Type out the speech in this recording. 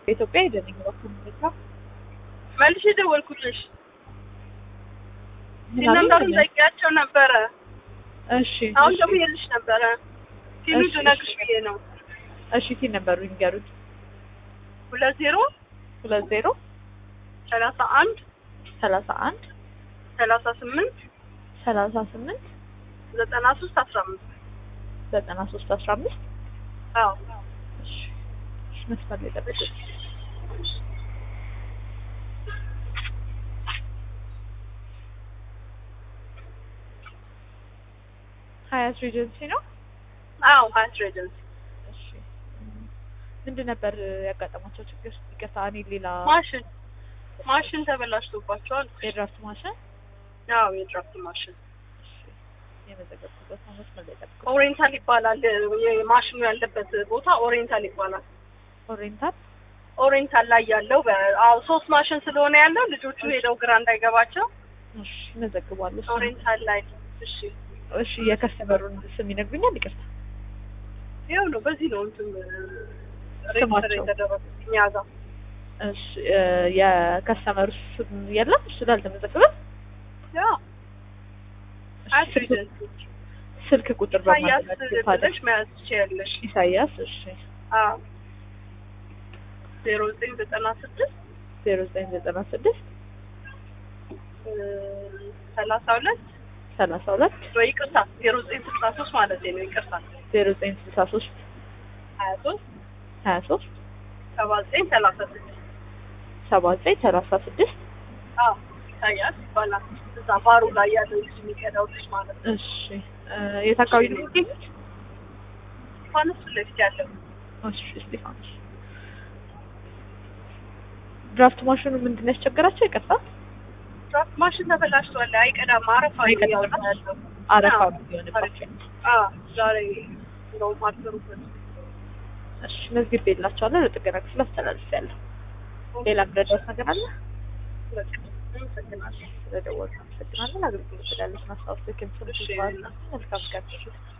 በኢትዮጵያ የደንኝ በኩል ሁኔታ መልሼ ደወልኩልሽ። ምን ሲነምበሩን አሉኝ? ጠይቂያቸው ነበረ። እሺ አሁን እሺ፣ ደግሞ የልሽ ነበረ ሲሉ እሺ፣ ልነግርሽ እሺ። ብዬ ነው። እሺ ሲል ነበሩ ይንገሩኝ። ሁለት ዜሮ ሁለት ዜሮ ሰላሳ አንድ ሰላሳ አንድ ሰላሳ ስምንት ሰላሳ ስምንት ዘጠና ሶስት አስራ አምስት ዘጠና ሶስት አስራ አምስት አዎ እሺ እሺ፣ መስመር ላይ ጠብቁኝ። ሀያት ሬጀንሲ ነው። አዎ ሀያት ሬጀንሲ እሺ እም፣ ምንድን ነበር ያጋጠማቸው ችግር? ይቅርታ እኔ ሌላ ማሽን ማሽን ተበላሽቶባቸዋል። የድራፍት ማሽን አዎ የድራፍት ማሽን እሺ፣ የመዘገብኩበት ነው። መስመር ላይ ጠብቁኝ። ኦሪየንታል ይባላል። የማሽኑ ያለበት ቦታ ኦሪየንታል ይባላል። ኦሬንታል ኦሪየንታል ላይ ያለው በ- አዎ ሶስት ማሽን ስለሆነ ያለው ልጆቹ ሄደው ግራ እንዳይገባቸው እሺ፣ እመዘግባለሁ። እሱን። ኦሪየንታል ላይ እሺ እሺ፣ የከስተመሩን ስም ይነግሩኛል? ይቅርታ ይኸው ነው። በዚህ ነው እንትን ሬጅስተር ስማቸው? የተደረጉት እኛ ጋር እሺ፣ እ፣ የከስተመሩ ስም የለም እሱ ላይ አልተመዘገበም። ያ እሺ፣ ሀያት ስልክ- ሬጀንሲ ስልክ ቁጥር ኢሳያስ በማለት ብለሽ መያዝ ትችያለሽ። ኢሳያስ እሺ፣ አዎ ዜሮ ዘጠኝ ዘጠና ስድስት ዜሮ ዘጠኝ ዘጠና ስድስት ሰላሳ ሁለት ሰላሳ ሁለት ወይ ይቅርታ ዜሮ ዘጠኝ ስልሳ ሶስት ማለት ነው። ይቅርታ ዜሮ ዘጠኝ ስልሳ ሶስት ሀያ ሶስት ሀያ ሶስት ሰባ ዘጠኝ ሰላሳ ስድስት ሰባ ዘጠኝ ሰላሳ ስድስት አዎ ኢሳያስ ይባላል። እዛ ባሩ ላይ ያለው ልጅ የሚቀዳው ልጅ ማለት ነው። እሺ እ፣ የት አካባቢ ነው የሚገኙት? ስቴፋኖስ ፊት ለፊት ያለው እሺ እስጢፋኖስ ድራፍት ማሽኑ ምንድን ነው ያስቸገራቸው? ይቅርታ ድራፍት ማሽን ተበላሽቷል። አይቀዳም። አረፋ አይቀዳም። እያወጣ ያለው አረፋ አዎ፣ ነው የሚሆንባቸው። አዎ ዛሬ እንደውም አልሰሩበት። እሺ መዝግቤ የላቸዋለሁ ለጥገና ክፍል አስተላልፌያለሁ። ሌላ ምረዳት ነገር አለ? በቃ አመሰግናለሁ። ስለደወሉ አመሰግናለን። አገልግሎት ስላለች ማስታወስ ልክም ስም እሺ። መልካም ቀን